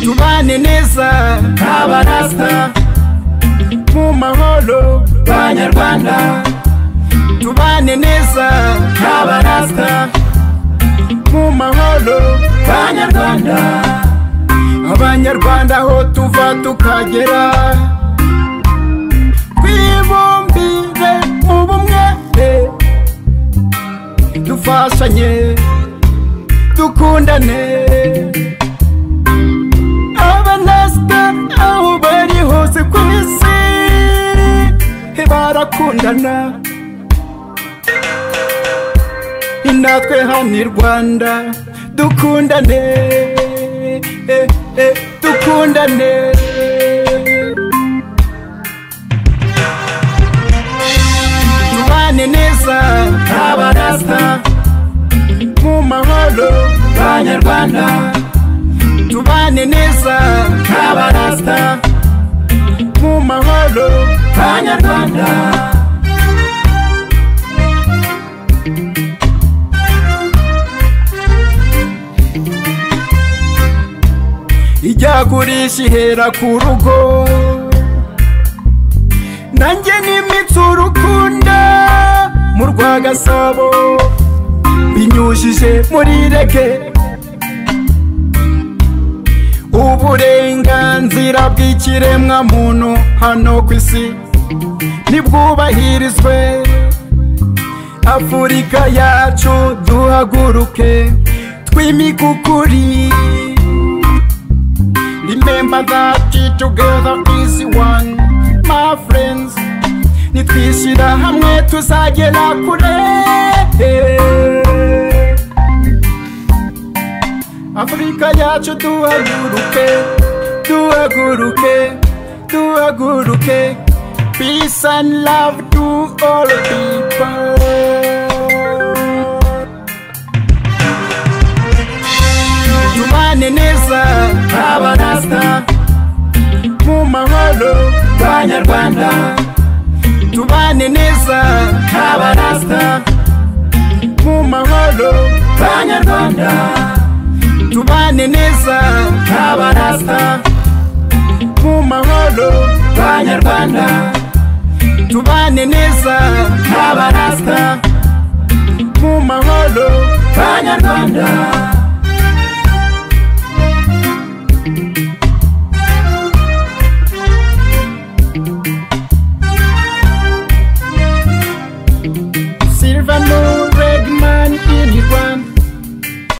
tubane neza nk'abarasta mu mahoro banyarwanda tubane neza nk'abarasta mu mahoro banyarwanda abanyarwanda aho tuva tukagera twibumbire mu bumwe eh, dufashanye dukundane abanasita aho bari hose ku isi barakundana natwe hano i rwanda dukundane eh, eh, dukundane tubane neza nk'abarasta mu mahoro banyarwanda tubane neza nk'abarasta mu mahoro banyarwanda ijyagurisha ihera ku rugo nanjye n'imitsi urukunda mu rwagasabo binyujije muri rege uburenganzira bw'ikiremwa muntu hano ku isi ntibwubahirizwe afurika yacu duhaguruke twimike ukuri remember that together is one my friends nitwishyira hamwe tuzagera kure afurika yacu duhaguruke duhaguruke duhaguruke peace and love to all people tubane neza nk'abarasta mu mahoro banyarwanda tubane neza nk'abarasta mu mahoro banyarwanda tubane neza nk'abarasta mu mahoro banyarwanda tubane neza nk'abarasta mu mahoro banyarwanda